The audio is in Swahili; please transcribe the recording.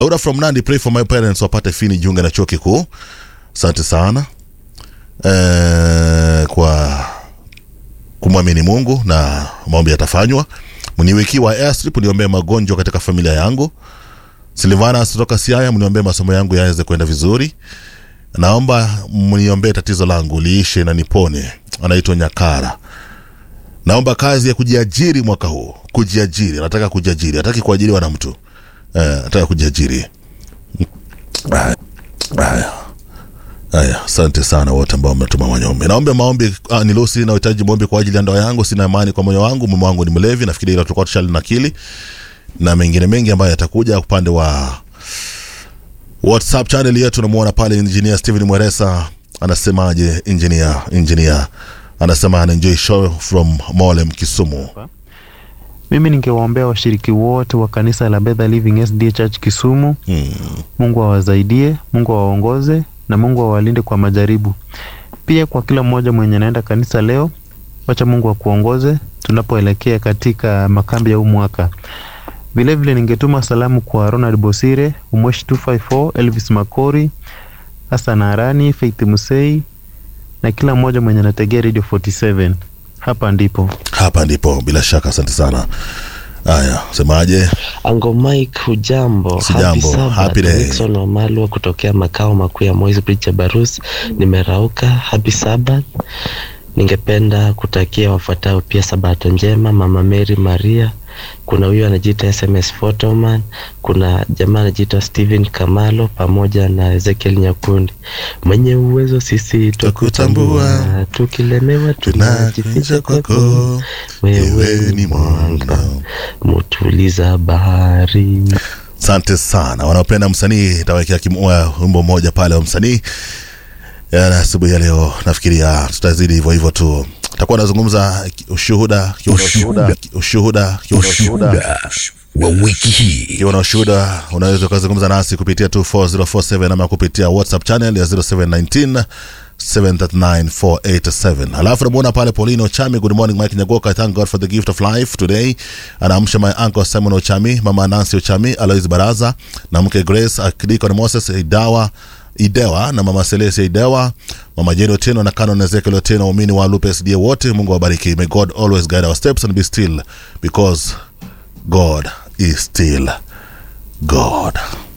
Laura from Nandi, pray for my parents wapate fini jiunge na chuo kikuu. Asante sana eh, kwa kumwamini Mungu na maombi yatafanywa. Mniwikiwa airstrip, niombee magonjwa katika familia yangu. Silvana kutoka Siaya, mniombee masomo yangu yaweze kwenda vizuri. Naomba mniombee tatizo langu liishe na nipone. Anaitwa Nyakara. Naomba kazi ya kujiajiri mwaka huu. Kujiajiri, anataka kujiajiri, hataki kuajiriwa na mtu eh, anataka kujiajiri. Haya, haya, haya, asante sana wote ambao mmetuma maombi. Naomba maombi ah, ni Lucy, nahitaji maombi kwa ajili ya ndoa yangu. Sina imani kwa moyo wangu, mume wangu ni mlevi. Nafikiri hilo tulikuwa tushali nakili na mengine mengi ambayo yatakuja upande wa WhatsApp channel yetu. Namuona pale engineer Steven Mweresa anasemaje? Engineer, engineer anasema ana enjoy show from Molem Kisumu. Mimi ningewaombea washiriki wote wa kanisa la Bethel Living SDA Church Kisumu. Hmm. Mungu awasaidie, Mungu awaongoze na Mungu awalinde kwa majaribu. Pia kwa kila mmoja mwenye anaenda kanisa leo, wacha Mungu akuongoze tunapoelekea katika makambi ya huu mwaka. Vilevile ningetuma salamu kwa Ronald Bosire, Umweshi 254, Elvis Makori, Hassan Arani, Faith Musei na kila mmoja mwenye anategea Radio 47. Hapa ndipo. Hapa ndipo bila shaka, asante sana. Haya, semaje? Ango Mike, hujambo? Sijambo. Happy Sabbath. Happy day. Nixon Wamalwa kutokea makao makuu ya Moi's Bridge ya Barus. Nimerauka. Happy Sabbath. Ningependa kutakia wafuatao pia sabato njema, Mama Mary Maria. Kuna huyu anajiita SMS Photoman, kuna jamaa anajiita Steven Kamalo pamoja na Ezekiel Nyakundi. Mwenye uwezo sisi Twakutambua. twakutambua, tukilemewa tunajificha Tunajificha kwako. kwako, Wewe ni mwanga, mutuliza bahari. Asante sana. Wanaopenda msanii tawekea wimbo mmoja pale wa msanii Ya, asubuhi ya leo. Nafikiria tutazidi hivyo hivyo tu, takuwa nazungumza ushuhuda, kiwa na ushuhuda, ushuhuda, kiwa na ushuhuda wa wiki hii ikiwa na ushuhuda unaweza ukazungumza nasi kupitia 24047 ama kupitia whatsapp channel ya 0719 739487 alafu namuona pale Paulino Ochami good morning Mike Nyagoka I thank God for the gift of life today anaamsha my uncle Simon Ochami mama Nancy Ochami Alois Baraza na mke Grace Akidiko Moses Idawa Idewa na mama Celestia Idewa, mama Jeni Otieno na Canon Ezekiel Otieno, waumini wa Lupe SDA wote, Mungu awabariki. May God always guide our steps and be still because God is still God.